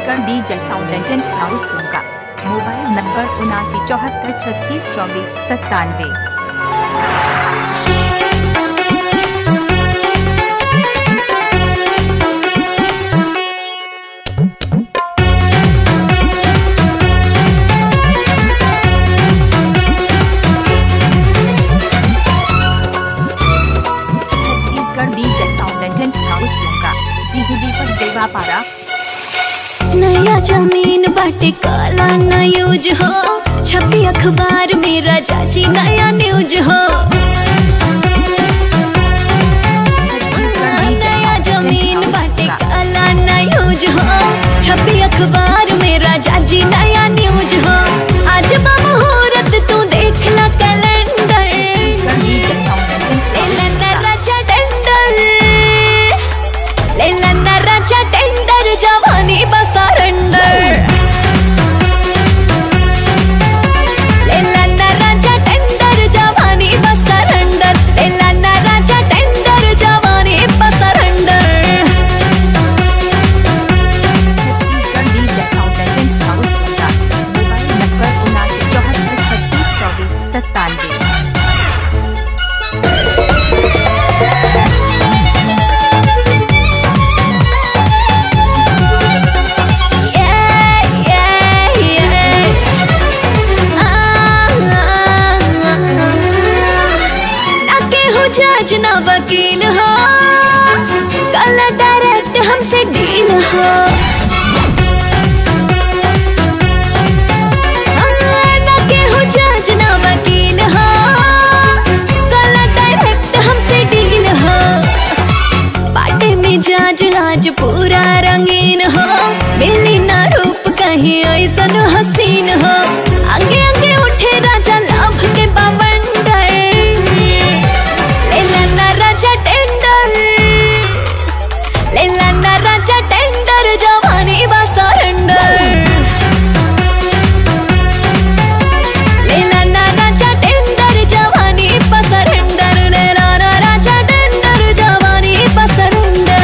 Chhattisgarh DJ sound and house Dumka mobile number उनासी चौहत्तर छत्तीस चौबीस सत्तानवे Chhattisgarh DJ sound and house Dumka DJ Deepak Devapara नया जमीन बाटे काला ना यूज हो छपी अखबार में राजा जी नया न्यूज हो नया जमीन बाटे काला ना यूज हो छपी अखबार में राजा जी नया न्यूज हो आज बा मुहूर्त तू देख ला कैलेंडर डीजे साउंड एंड लेलना राजा टेंडर लेलना राजा टेंडर जवानी बसरेंडर लेलना राजा टेंडर जवानी बसरेंडर लेलना राजा टेंडर जवानी बसरेंडर Chhattisgarh DJ sound and house Dumka mobile number उनासी चौहत्तर छत्तीस चौबीस सत्तानवे जज ना वकील हो कल डायरेक्ट हमसे डील हो ना केहू जज ना वकील हो कल डायरेक्ट हमसे डील हो बाटे में जाज आज पूरा रंगीन हो मिली ना रूप कहीं ऐसन हसीन हो आगे आगे उठे राजा लाभ के बवंडर लेला ना राजा टेंडर लेला ना राजा टेंडर जवानी बा सरेंडर लेला ना राजा टेंडर जवानी बा सरेंडर लेला ना राजा टेंडर जवानी बा surrender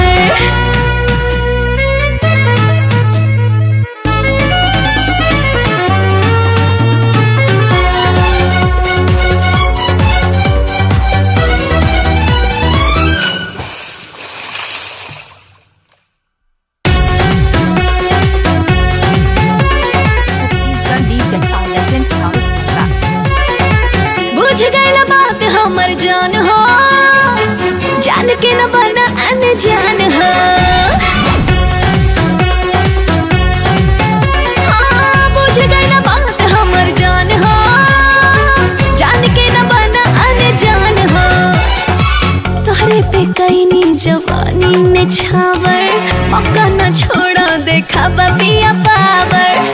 Chhattisgarh DJ sound and house Dumka बुझ गईल बात हमर जान हो जान के न बना अनजान हो हाँ, बुझ गईल बात हमर जान हो जान के न बना अनजान हो तोहरे पे कैनी जवानी ने छावर मौका न छोड़ा देखा पिया पावर